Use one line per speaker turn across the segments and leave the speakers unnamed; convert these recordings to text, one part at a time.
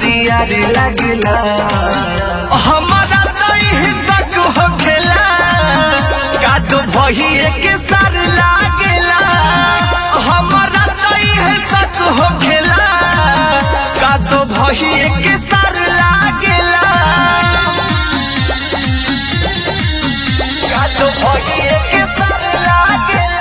बरिया रे लागेला हमारा तई हिस्सक हो खेला कादो भही के सार लागेला हमारा तई हिस्सक हो खेला कादो भही के सार लागेला कादो भही के सार लागेला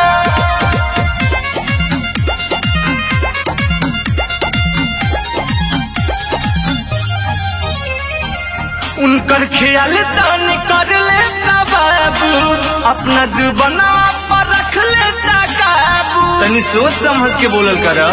उनकर ख्याल तन कर लेता बाबू अपना जुबना पर रख लेता काबू तनी सोच समझ के बोलल कर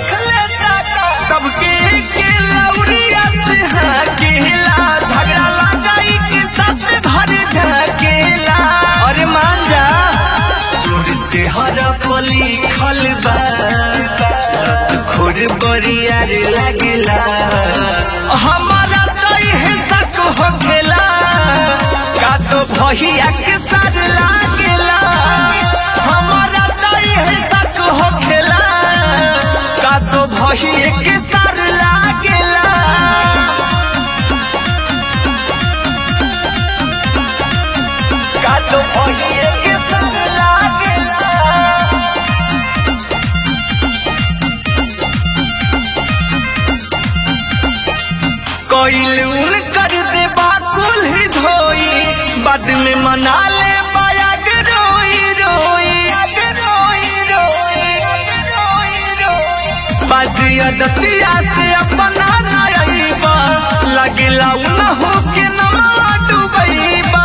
सबके के लौरिया से हाकेला झगड़ा लगाई के साथ भर झकेला अरे मान जा चोर चेहरा पली खलबा खोर बरिया रे लागेला हमारा तई हिस्सा को हो खेला का तो भहिया के साथ लागेला हमारा तई हिस्सा को हो खेला का तो भहिया के साथ लागेला का तो भहिया के साथ लागेला कोइल उन कर दे बाकुल ही धोई बाद में मना ले बायग रोई रोई रोई रोई रोई रोई बाजिया दतिया से अपना नायबा लगला उन हो के नमा डुबईबा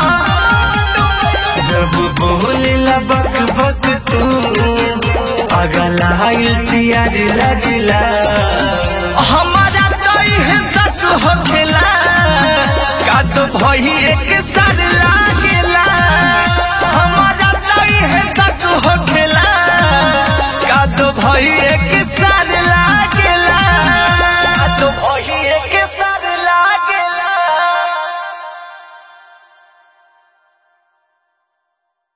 जब बोले बक बक तू अगला हाइल सियार लगला हमारा तई है सच हो खेला का तो भई एक